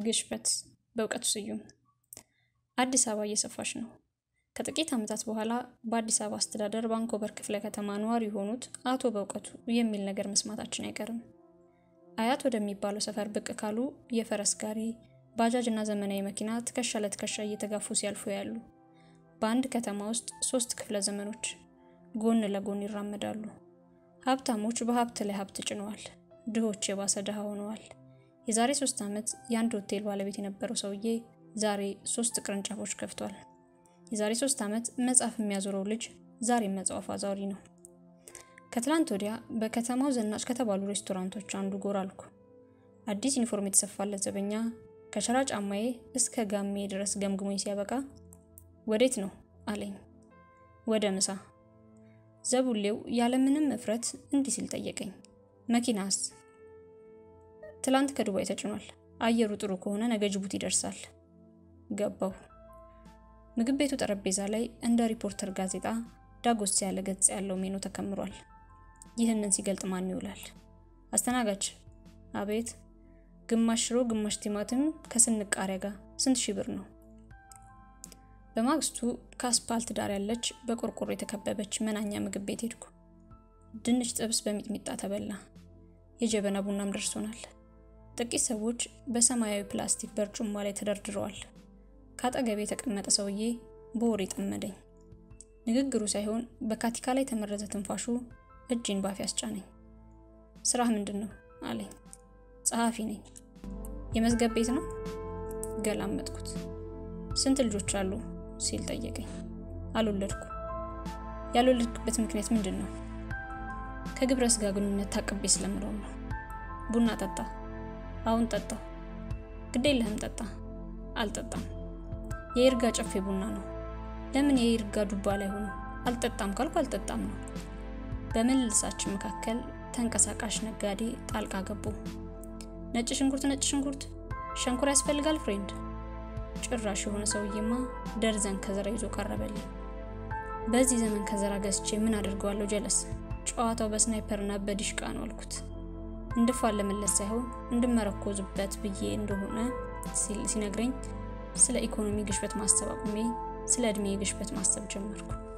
ግሽበት በእውቀቱ ስዩም። አዲስ አበባ እየሰፋች ነው። ከጥቂት ዓመታት በኋላ በአዲስ አበባ አስተዳደር ባንኮበር ክፍለ ከተማ ነዋሪ የሆኑት አቶ በእውቀቱ የሚል ነገር መስማታችን አይቀርም። አያት ወደሚባለው ሰፈር ብቅ ካሉ የፈረስ ጋሪ፣ ባጃጅ እና ዘመናዊ መኪና ትከሻ ለትከሻ እየተጋፉ ሲያልፉ ያሉ በአንድ ከተማ ውስጥ ሶስት ክፍለ ዘመኖች ጎን ለጎን ይራመዳሉ። ሀብታሞች በሀብት ላይ ሀብት ጭነዋል። ድሆች የባሰ ድሃ ሆነዋል። የዛሬ ሶስት ዓመት የአንድ ሆቴል ባለቤት የነበረው ሰውዬ ዛሬ ሶስት ቅርንጫፎች ከፍቷል። የዛሬ ሶስት ዓመት መጽሐፍ የሚያዞረው ልጅ ዛሬ መጽሐፍ አዛውሪ ነው። ከትላንት ወዲያ በከተማው ዘናጭ ከተባሉ ሬስቶራንቶች አንዱ ጎራ አልኩ። አዲስ ዩኒፎርም የተሰፋለት ዘበኛ ከሸራ ጫማዬ እስከ ጋሜ ድረስ ገምግሞኝ ሲያበቃ ወዴት ነው አለኝ። ወደ ምሳ። ዘቡሌው ያለምንም እፍረት እንዲህ ሲል ጠየቀኝ። መኪናስ? ትላንት ከዱባይ ተጭኗል። አየሩ ጥሩ ከሆነ ነገ ጅቡቲ ይደርሳል። ገባሁ። ምግብ ቤቱ ጠረጴዛ ላይ እንደ ሪፖርተር ጋዜጣ ዳጎስ ያለ ገጽ ያለው ሜኑ ተከምሯል። ይህንን ሲገልጥ ማን ይውላል? አስተናጋጅ። አቤት። ግማሽ ሽሮ፣ ግማሽ ቲማቲም ከስንቅ ቃሪያ ጋር ስንት ሺህ ብር ነው? በማግስቱ ከአስፓልት ዳር ያለች በቆርቆሮ የተከበበች መናኛ ምግብ ቤት ሄድኩ። ድንች ጥብስ በሚጥሚጣ ተበላ። የጀበና ቡናም ደርሶናል። ጥቂት ሰዎች በሰማያዊ ፕላስቲክ በርጩማ ላይ ተደርድረዋል። ከአጠገቤ የተቀመጠ ሰውዬ በወሬ ጠመደኝ። ንግግሩ ሳይሆን በካቲካ ላይ የተመረዘ ትንፋሹ እጅን ባፍ ያስጫነኝ። ስራህ ምንድን ነው አለኝ። ጸሐፊ ነኝ። የመዝገብ ቤት ነው? ገላመጥኩት። ስንት ልጆች አሉ ሲል ጠየቀኝ። አልወለድኩ። ያልወለድክበት ምክንያት ምንድን ነው? ከግብረ ስጋ ግንኙነት ታቅቤ ስለምለው ነው። ቡና ጠጣ። አሁን ጠጣው። ግድ የለህም ጠጣ። አልጠጣም። የይርጋ ጨፌ ቡና ነው። ለምን የይርጋ ዱባ ላይ ሆኖ አልጠጣም ካልኩ አልጠጣም ነው። በምልልሳችን መካከል ተንቀሳቃሽ ነጋዴ ጣልቃ ገቡ። ነጭ ሽንኩርት፣ ነጭ ሽንኩርት፣ ሸንኮር ያስፈልጋል ፍሬንድ። ጭራሽ የሆነ ሰውዬማ ደርዘን ከዘራ ይዞ ቀረበልኝ። በዚህ ዘመን ከዘራ ገዝቼ ምን አድርገዋለሁ? ጀለስ ጨዋታው በስናይፐርና በዲሽቃ ነው አልኩት። እንድፋለምለት ሳይሆን እንድመረኮዝበት ብዬ እንደሆነ ሲነግረኝ ስለ ኢኮኖሚ ግሽበት ማሰብ አቁሜ ስለ እድሜ ግሽበት ማሰብ ጀመርኩ።